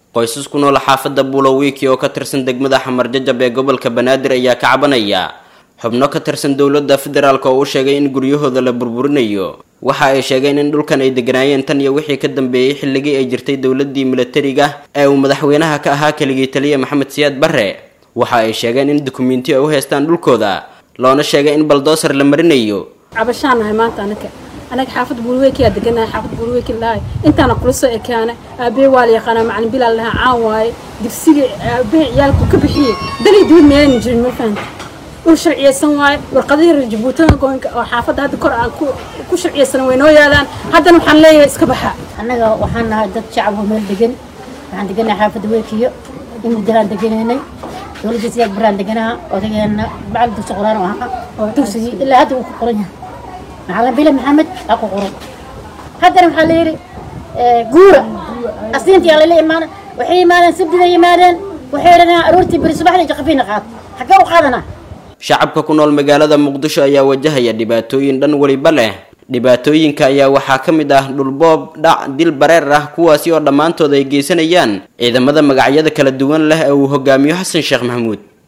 qoysas ku nool xaafadda buulowiiki oo ka tirsan degmada xamar jajab ee gobolka banaadir ayaa ka cabanaya xubno ka tirsan dowladda federaalk oo u sheegay in guryahooda la burburinayo waxa ay sheegeen in dhulkan ay deganaayeen tan iyo wixii ka dambeeyey xilligii ay jirtay dowladdii milatariga ee uu madaxweynaha ka ahaa keligii taliya maxamed siyaad barre waxa ay sheegeen in dukumentiyo ay u haystaan dhulkooda loona sheegay in baldoosar la marinayo cabashaan nahay maanta anaga anaga xaafadda buulweykiyaa deganahay xaafadda buulweyki lahay intaana kula soo ekaana aabee waa la yaqaanaa macalin bilaal lahaa caan waaye dugsiga aabee ciyaalku ka bixiyey dalii dibad meelayna jirin ma fahanta dhul sharciyeysan waaye warqadihii reer jabuutada goynka oo xaafadda hadda kor aan ku sharciyeysan way noo yaalaan haddana waxaan leeyahay iska baxa annaga waxaan nahay dad shacab oo meel degan waxaan deganahay xaafadda weekiyo in muddalaan deganaynay dowladda siyaad baraan deganaha odageena macalin dugsi quraan oo ahaa dugsigii ilaa hadda uu ku qoran yahay macalin bile maxamed aa ku qoran haddana waxaa la yidhi guura asniintii aa lala imaana waxay yimaadeen sabdida yimaadeen waxay dhahaan aroortii beri subaxdii jaqafiina qaad xaggee u qaadanaa shacabka ku nool magaalada muqdisho ayaa wajahaya dhibaatooyin dhan weliba leh dhibaatooyinka ayaa waxaa ka mid ah dhulboob dhac dil bareer ah kuwaasi oo dhammaantood ay geysanayaan ciidamada magacyada kala duwan leh ee uu hogaamiyo xasan sheekh maxamuud